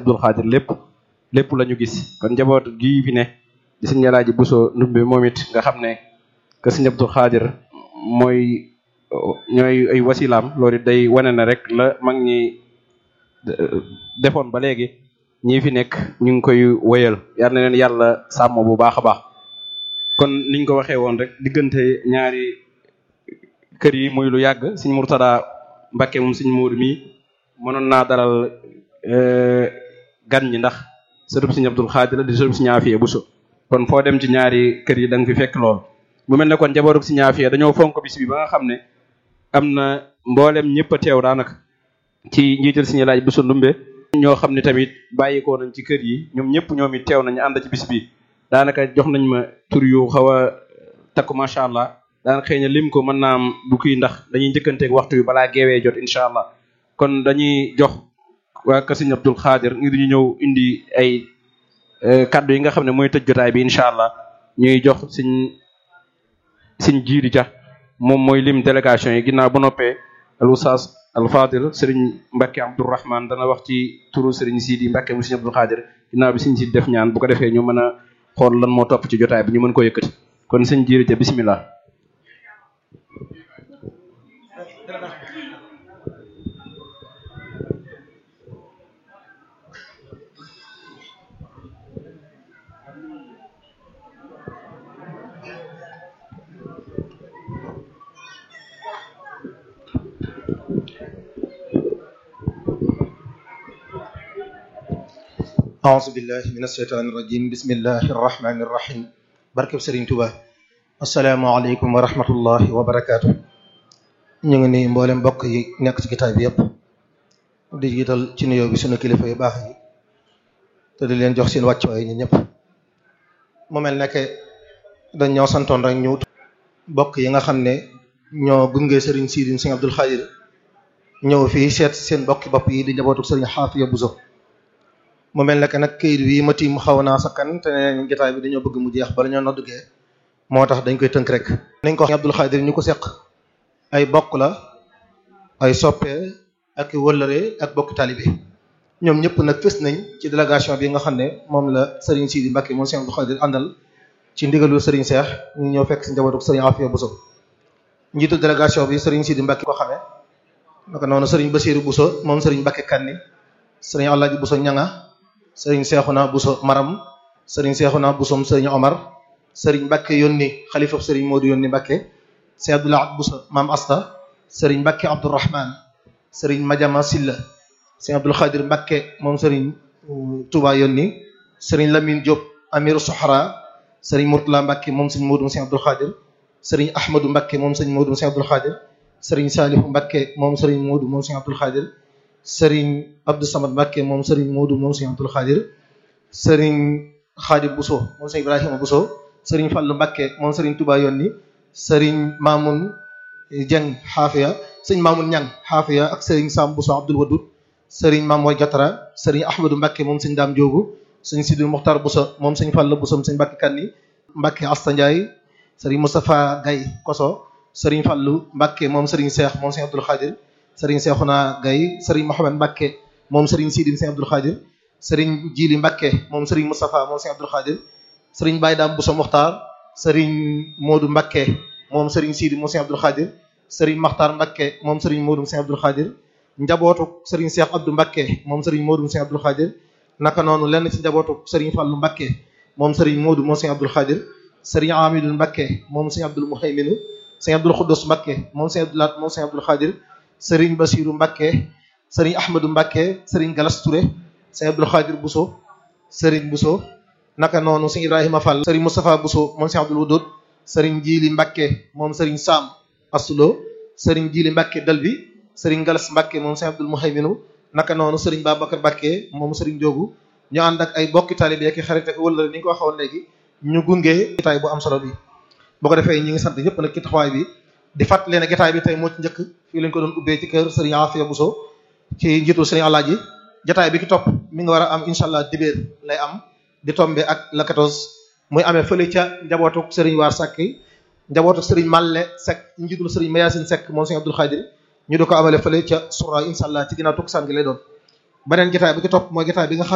Abdul Xaadir lépp lépp la ñu gis kon njaboot gii fi ne di sëñ Alaaji Buso Ndumbe moom it nga xam ne que sëñ Abdul Xaadir mooy ñooy ay wasilaam loolu day wane na rek la mag ñi defoon ba léegi ñi fi nekk ñu ngi koy wéyal yal na leen yàlla sàmm bu baax a baax kon niñ ko waxee woon rek diggante ñaari kër yi muy lu yàgg sëñ Murtada Mbàkke moom sëñ Móodu mi mënoon naa dalal gan ñi ndax sërub sëñ Abdul Xaadir di sërub sëñ Afiya Buso kon foo dem ci ñaari kër yi da nga fi fekk lool mu mel ne kon njabootug sëñ Afiya dañoo fonk bis bi ba nga xam ne am na mboolem ñëpp a teew daanaka ci njiital sëñ Laaj Buso Ndumbe ñoo xam ne tamit bàyyikoo nañ ci kër yi ñoom ñëpp ñoom it teew nañu ànd ci bis bi daanaka jox nañ ma tur yu xaw a takku macha allah daanaka xëy na lim ko mën naa am bu kii ndax dañuy njëkkanteeg waxtu wi balaa geewee jot incha allah kon dañuy jox waa kër sëñ Abdul Xaadir ngir ñu ñëw indi ay kaddu yi nga xam ne mooy tëj jotaay bi incha allah ñuy jox sëñ sëñ jiiri ja moom mooy lim délégation yi ginnaaw bu noppee al oustaz al fadil sëriñ Mbacke Abdourahman dana wax ci turu sëriñ Sidi Mbacke mu sëriñ Abdul Xaadir ginnaaw bi sëñ Sidi def ñaan bu ko defee ñu mën a xool lan moo topp ci jotaay bi ñu mën ko yëkkati kon sëñ jiiri ja bismillah أعوذ بالله من الشيطان الرجيم بسم الله الرحمن الرحيم barkeb Serigne Touba asalaamaaleykum wa rahmatullahi wa barakaatu ñu ngi nii mboolem mbokk yi nekk ci kitaab bi yëpp di jiital ci nuyoo bi sunu kilifa yu baax yi te di leen jox seen wàccuwaay ñi ñëpp mu mel ne dañ ñoo santoon rek ñu mbokk yi nga xam ne ñoo gunge Serigne Sidi Serigne Abdul Xaadir ñëw fii seet seen mbokki bopp yi di njabootu Serigne Xaafiya Buso mu mel ne que nag këyit wi ma tiim xaw naa sakkan te nee jotaay bi dañoo bëgg mu jeex bala ñoo noddugee moo tax dañ koy tënk rek. nañ ko wax Abdul Xaadir ñu ko seq ay bokk la ay soppee ak wëllëre ak bokk talibé ñoom ñëpp nag fës nañ ci délégation bi nga xam ne moom la Serigne Sidi Mbacke moom Serigne Abdul Xaadir àndal ci ndigalu Serigne Cheikh ñu ñëw fekk si njabootu Serigne Afia Bousso njiitu délégation bi Serigne Sidi Mbacke ko xamee naka noonu Serigne Bassirou Bousso moom Serigne Mbacke Kanni Serigne Alaaji Bousso ñanga sëriñ Seexuna Buso Maram sëriñ Seexuna Busom sëriñ Omar sëriñ Mbacke yónni xalifab sëriñ Modou yónni Mbacke sëriñ Abdoulaye Buso Maam Asta sëriñ Mbacke Abdourahman sëriñ Madiama Silla sëriñ Abdoul Khadir Mbacke moom sëriñ Touba yónni sëriñ Lamine Diop Amiru Sohra sëriñ Mourtala Mbacke moom sëriñ Modou sëriñ Abdoul Khadir sëriñ Ahmadou Mbacke moom sëriñ Modou sëriñ Abdoul Khadir sëriñ Salihu Mbacke moom sëriñ Modou moom sëriñ Abdoul Khadir sëriñ Abdou Samad Mbacke moom sëriñ Modou moom sëriñ Abdoul Khadir sëriñ Khadim Bousso moom sëriñ Ibrahima Bousso sëriñ Fallou Mbacke moom sëriñ Touba yónni sëriñ Mamoun Dieng Xaafiya sëriñ Mamoun Ñang Xaafiya ak sëriñ Sam Bousso Abdoul Wadud sëriñ Mamoy Jatara sëriñ Ahmadou Mbacke moom sëriñ Dame Diogu sëriñ Sidou Mokhtar Bousso moom sëriñ Fallou Bousso sëriñ Mbacke Kanni Mbacke Asta Ndiaye sëriñ Moustapha Gaye Koso sëriñ Fallou Mbacke moom sëriñ Cheikh moom sëriñ Abdoul Khadir sëriñ Cheikhouna Gaye sëriñ Mohamed Mbacke moom sëriñ Sidi sëriñ Abdoul Khadir sëriñ Jili Mbacke moom sëriñ Moustapha moom sëriñ Abdoul Khadir sëriñ Baye Dame Bousso Mokhtar sëriñ Modou Mbacke moom sëriñ Sidi moom sëriñ Abdoul Khadir sëriñ Makhtar Mbacke moom sëriñ Modou sëriñ Abdoul Khadir njabootu sëriñ Cheikh Abdou Mbacke moom sëriñ Modou sëriñ Abdoul Khadir naka noonu lenn ci njabootu sëriñ Fallou Mbacke moom sëriñ Modou moom sëriñ Abdoul Khadir sëriñ Amidou Mbacke moom sëriñ Abdoul Mouhayminu sëriñ Abdoul Khoudous Mbacke moom sëriñ Abdoul Lat moom sëriñ Abdoul Khadir sëriñ Basirou Mbacke sëriñ Ahmadou Mbacke sëriñ Galas Touré sëriñ Abdoul Khadir Bousso sëriñ Bousso naka noonu sëriñ Ibrahima Fall sëriñ Moustapha Bousso moom sëriñ Abdoul Wudud sëriñ Jili Mbacke moom sëriñ Sam Asulo sëriñ Jili Mbacke Dalbi sëriñ Galas Mbacke moom sëriñ Abdoul Mouhayminu naka noonu sëriñ Babacar Mbacke moom sëriñ Diogu ñu ànd ak ay bokki taalibe ak xarit ak wëllëre ni nga ko waxoon léegi ñu gunge gitaay bu am solo bi boo ko defee ñi ngi sant ñëpp nag ci taxawaay bi di fàttali ne gitaay bi tey moo ci njëkk fii lañ ko doon ubbee ci kër Serigne Afia Bousso ci njiitu Serigne Alaaji jotaay bi ki topp mi nga war a am incha allah dibéer lay am di tombe ak la 14 muy amee fële ca njabootuk Serigne Waar Sakki njabootuk Serigne Malle Seck njiitul Serigne Mayasin Seck moom Serigne Abdoul Khadir ñu di ko amale fële ca Soura incha allah ci ginnaaw tukkusaan gi lay doon beneen jotaay bi ki topp mooy jotaay bi nga xam